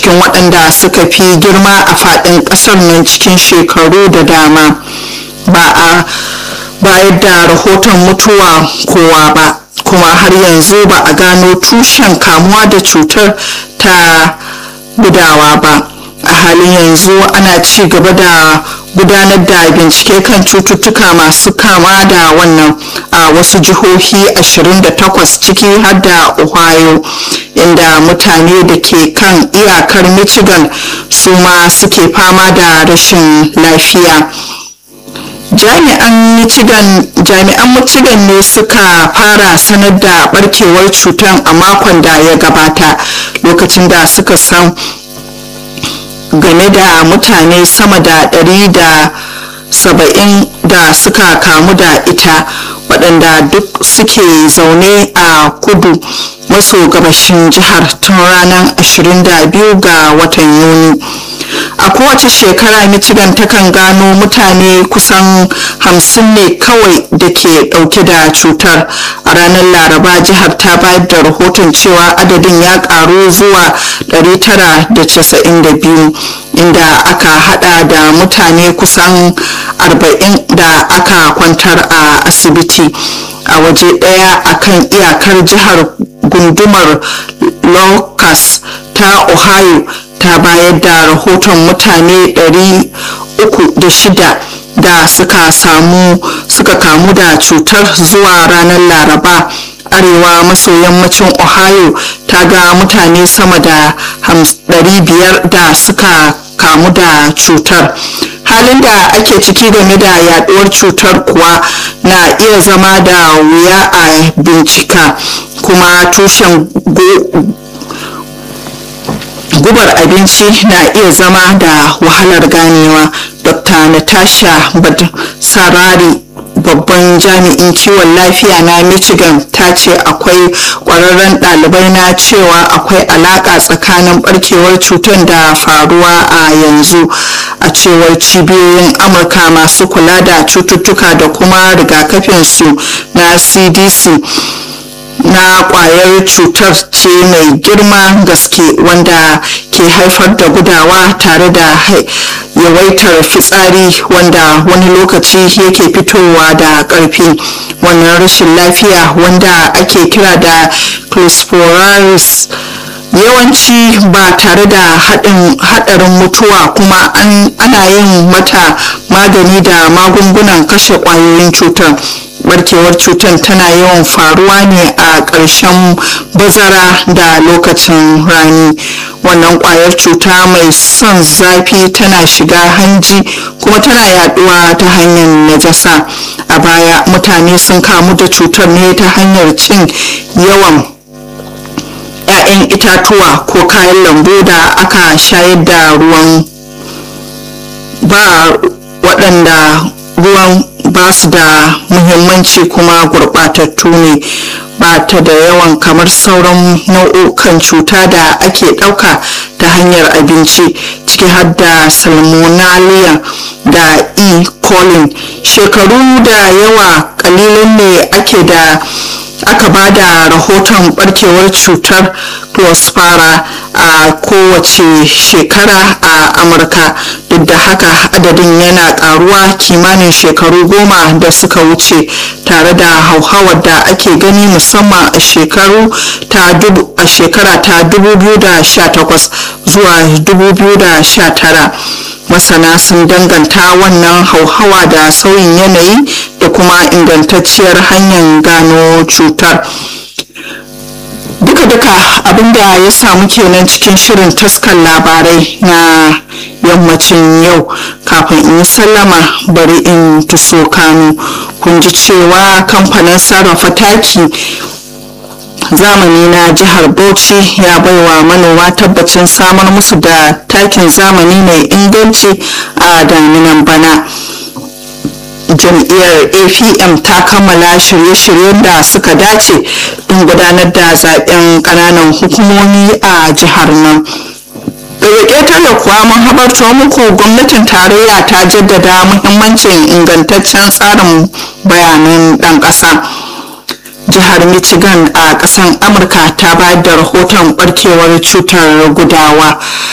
cikin waɗanda suka fi girma a faɗin ƙasar nan cikin shekaru da dama ba a bayar da rahoton mutuwa kowa ba kuma har yanzu ba a gano tushen kamuwa da cutar ta gudawa ba a halin yanzu ana ci gaba da gudanar da bincike kan cututtuka masu kama da wannan a wasu jihohi 28 ciki har da ohio inda mutane da ke kan iyakar michigan su ma suke fama da rashin lafiya jami'an michigan jami'an michigan ne suka fara sanar da barkewar cutar a makon da ya gabata lokacin da suka san game da mutane sama da ɗari da saba'in da suka kamu da ita waɗanda duk suke zaune a kudu maso gabashin jihar tun ranar 22 ga watan yuni a kowace shekara michigan takan gano mutane kusan hamsin ne kawai da ke dauke da cutar a ranar laraba jihar ta bayar da rahoton cewa adadin ya karu zuwa 992 inda aka hada da mutane kusan 40 da aka kwantar a asibiti a waje daya akan iyakar jihar gundumar locust ta ohio ta bayar da rahoton mutane 306 da suka samu suka kamu da cutar zuwa ranar laraba arewa maso yammacin ohio ta ga mutane sama da 500 da suka kamu da cutar halin da ake ciki game da yaduwar cutar kuwa na iya zama da wuya a bincika kuma tushen gubar abinci na iya zama da wahalar ganewa dr natasha sarari babban jami'in kiwon lafiya na michigan ta ce akwai kwararren ɗalibai na cewa akwai alaƙa tsakanin barkewar cutar da faruwa a yanzu a cewar cibiyoyin amurka masu kula da cututtuka da kuma rigakafinsu na cdc na kwayar cutar ce mai girma gaske wanda ke haifar da gudawa tare da yawaitar fitsari wanda wani lokaci yake fitowa da ƙarfi wannan rashin lafiya wanda ake kira da closporaris yawanci ba tare da haɗarin mutuwa kuma ana yin mata magani da magungunan kashe ƙwayoyin cutar barkewar cutar tana yawan faruwa ne a ƙarshen bazara da lokacin rani wannan ƙwayar cuta mai son zafi tana shiga hanji kuma tana yaduwa ta hanyar najasa a baya mutane sun kamu da cutar ne ta hanyar cin yawan 'ya'yan itatuwa ko kayan lambu da aka shayar da ruwan ba waɗanda ruwan ba su da muhimmanci kuma gurɓatattu ne ba ta da yawan kamar sauran nau'ukan cuta da ake ɗauka ta hanyar abinci ciki har da salmonella da e coli shekaru da yawa kalilan ne ake da aka ba da rahoton barkewar cutar clospara a kowace shekara a amurka duk da haka adadin yana karuwa kimanin shekaru goma da suka wuce tare da hauhawar da ake gani musamman a shekaru ta a shekara ta 2018 zuwa 2019 masana sun danganta wannan hauhawa da sauyin yanayi da kuma ingantacciyar hanyar gano cutar duka-duka abinda ya samu kenan cikin shirin taskar labarai na yammacin yau kafin in yi sallama bari in tuso kanu kun ji cewa kamfanin sarrafa taki zamani na jihar bauchi ya baiwa manoma tabbacin samar musu da takin zamani mai inganci a daminan bana jam'iyyar apm ta kammala shirye-shiryen da suka dace don gudanar da zaben kananan hukumomi a jihar nan daga ƙetare kuwa mun habarto muku gwamnatin tarayya ta jaddada muhimmancin ingantaccen tsarin bayanan ɗan ƙasa jihar michigan a ƙasar amurka ta bayar da rahoton barkewar cutar gudawa